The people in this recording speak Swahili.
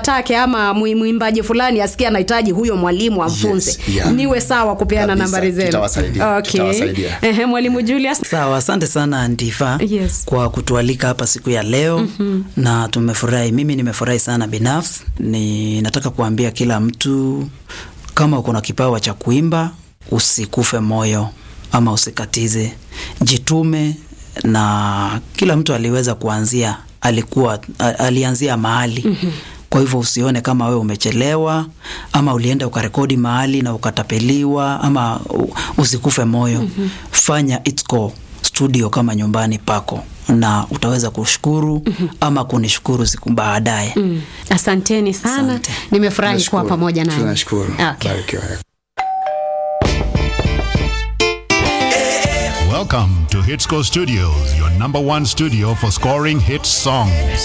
atake ama mwi- mwimbaji fulani asikie anahitaji huyo mwalimu amfunze Yes, yeah. niwe sawa kupeana Kabisa, nambari zenu tutawasaidia, okay. tutawasaidia. Ehe, mwalimu Julius Sawa, asante sana Antifa Yes. kwa kutualika hapa siku ya leo mm-hmm. na tumefurahi. Mimi nimefurahi sana binafsi. Ni nataka kuambia kila mtu kama uko na kipawa cha kuimba usikufe moyo ama usikatize, jitume. Na kila mtu aliweza kuanzia, alikuwa a- alianzia mahali mm-hmm. Kwa hivyo usione kama wewe umechelewa ama ulienda ukarekodi mahali na ukatapeliwa ama u- usikufe moyo mm-hmm. Fanya Itco studio kama nyumbani pako na utaweza kushukuru mm-hmm. ama kunishukuru siku baadaye mm. mm. asanteni sana Asante. nimefurahi kuwa Tunashukuru. pamoja naye Tunashukuru. okay. Barikiwa. Welcome to Hitsco Studios, your number one studio for scoring hit songs.